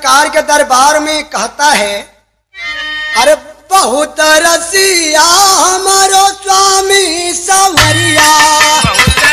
सरकार के दरबार में कहता है अरे बहुत रसिया हमारो स्वामी सवरिया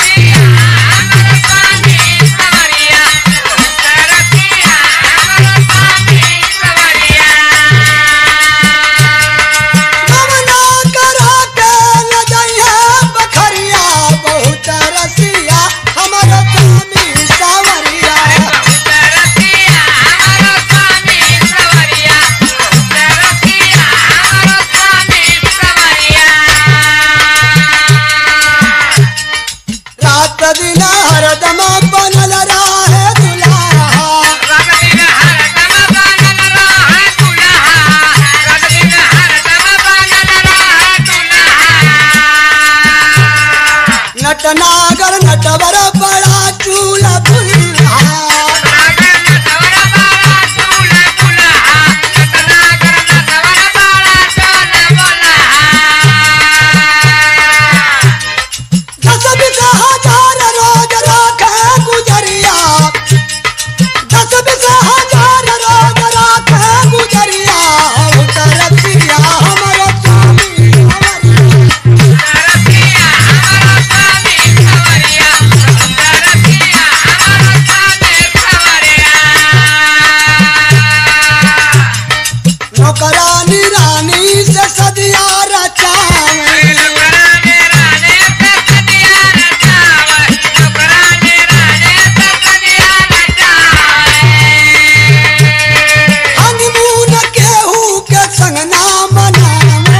कमना करा के न जाइए बखरिया बहुत रसिया हमारो स्वामी सवरिया रात दिन हरदम बनल रहे दुल्हा नटनागर नटवर बड़ा चूल्हा दुल्हा दस बीस हजार रोज राखे गुजरिया दस बीस हजार रोज राखे गुजरिया उतर पिया हमारा स्वामी हमारी नौकरानी रानी से सदिया रचावे हनीमून केहू के संग ना मनावे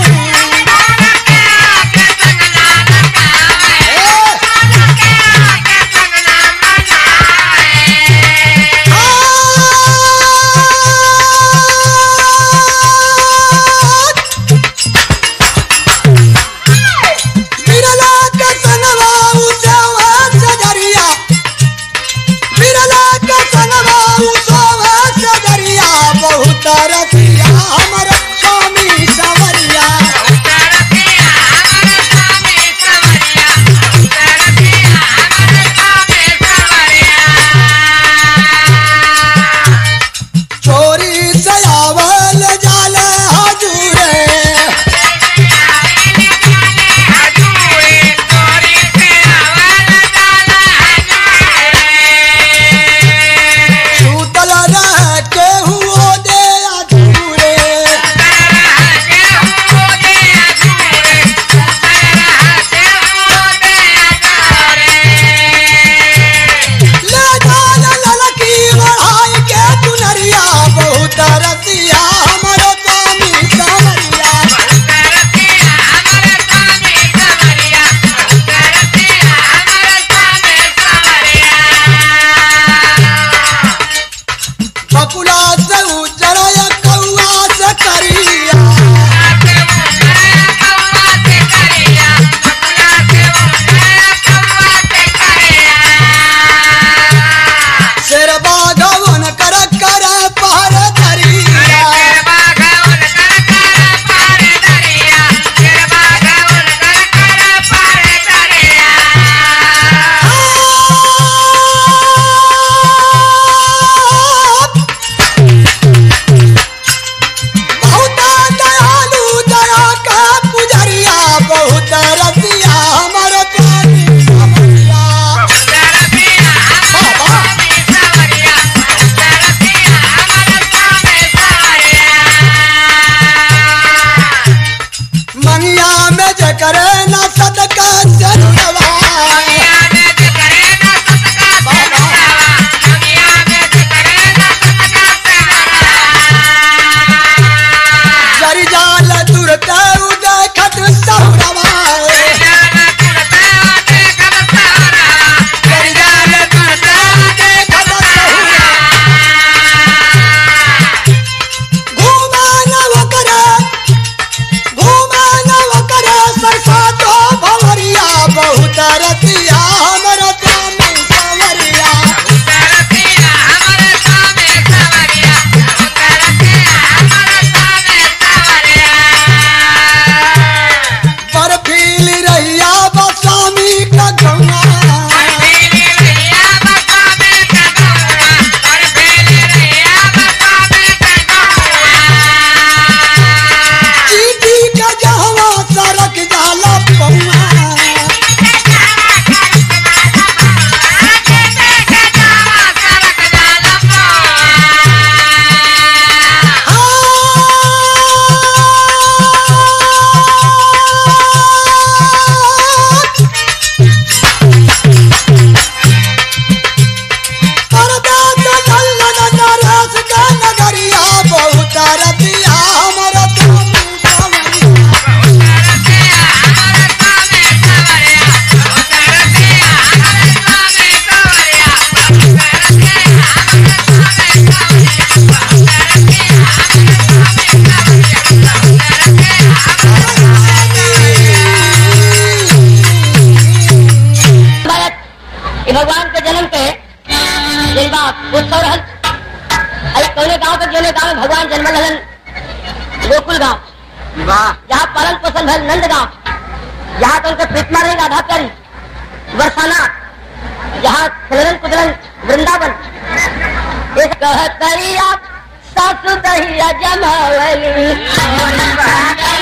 उत्सव रहल अरे कौने गांव के जोने गांव में भगवान जन्म रहन गोकुल गांव वाह जहाँ पालन पोषण भल नंद गांव जहाँ तो उनके प्रीतमा रही राधा प्यारी बरसाना जहाँ खेलन कुदरन वृंदावन एक कहतरिया सासु दहिया जमावली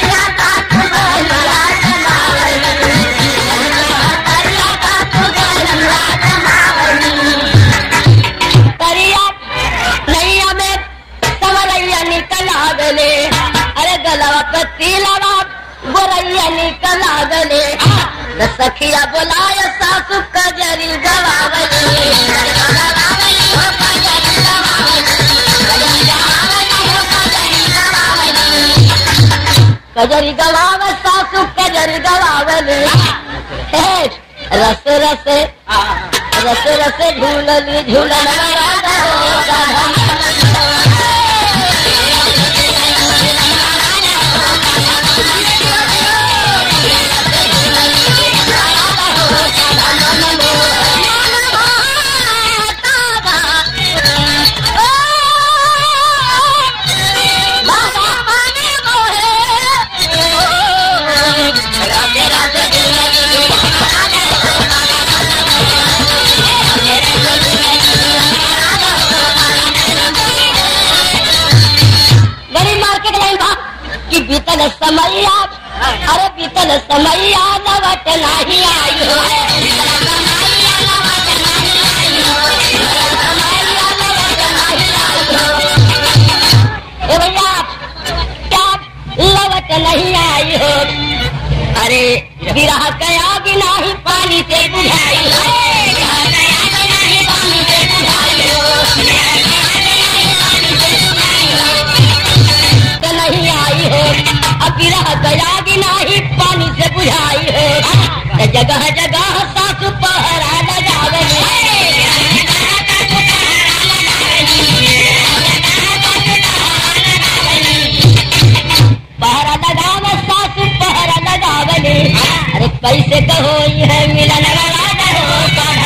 करिया नैया में सवरैया निकल आगले अरे गलवा पे तिलवा गोरैया निकल आगले न सखिया बोलाय सासु कजरी गवावली कजरी गवाव सासु कजरी गवावली हे, रस रस रस रस झूलली झूलन राधा हो राधा बड़ी मार्केट लाइन बा कि बीतल समैया अरे बीतल समैया नवट नहीं आई हो ए भैया क्या लवट नहीं आई हो अरे विरह कया कि नहीं पानी से बुझाई हो से नहीं आई हो अब विरह गया कि नहीं पानी से बुझाई हो त जगह जगह सासु पहरा लगावे पहरा लगावे सासु पहरा लगावे अरे पैसे कहो है मिलन वाला हो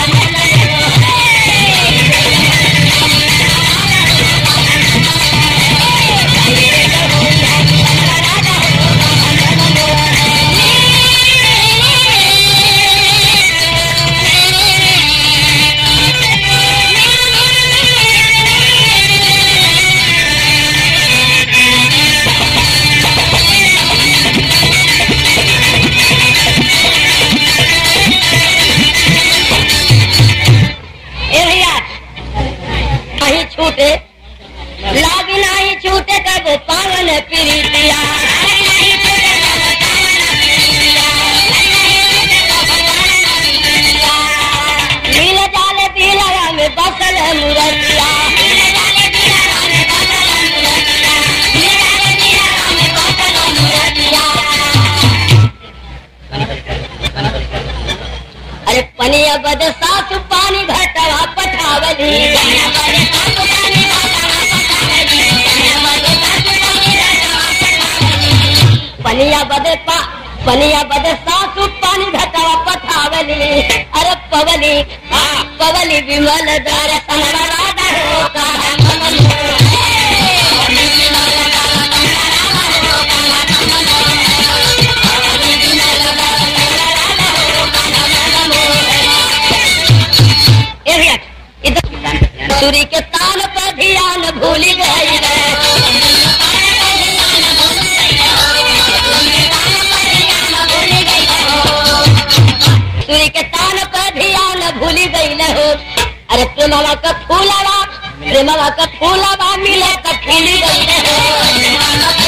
ए भैया कहीं छूटे लाग नहीं छूटे कब पावन प्रीतिया मिल जाले दिलवा में बसल मुरतिया अरे पनिया बद सासु पानी घटवा पठावली पनिया बदे पा पनिया बदे सासु पानी घटवा पठावली अरे पवली हाँ, पवली विमल दर्शन राधा हो कहा ए भैया, इधर सूर्य के तान पर ध्यान भूल गई रे सूर्य के तान पर ध्यान भूल गई न हो अरे प्रेमवा का फूलवा प्रेमवा का फूलवा मिले तो खिल गई न हो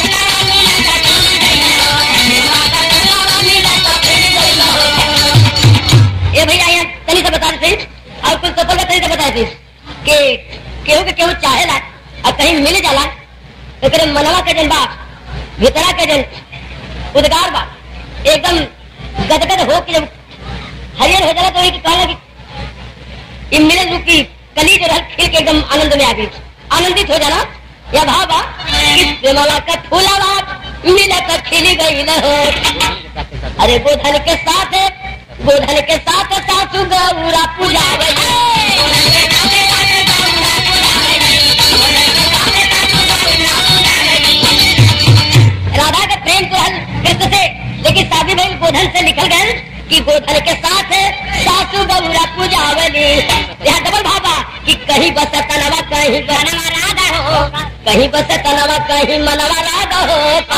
ए भैया यहाँ तनी से बता देते और कुछ सफल तनी से बता देते कि केहू के केहू चाहेला और कहीं मिल जाला तो करे मनवा के जन बा भीतरा के जन उद्गार बा एकदम गदगद हो के जब हरियर हो जाला तो वही कहला कि ये मिले रुकी कली जो रह खिल के एकदम आनंद में आ गई आनंदित हो जाना या भाव बा कि प्रेमवा का फूलावा मिला कर खिली गई न हो अरे गोधन के साथ गोधन के साथ सासू गौरा पूजा गोधन से निकल गए कि गोधन के साथ सासू बबुरा पूजावली यहाँ डबल भाबा कि कहीं बस तनवा कहीं बनवा राधा हो कहीं बस तनवा कहीं मनवा राधा हो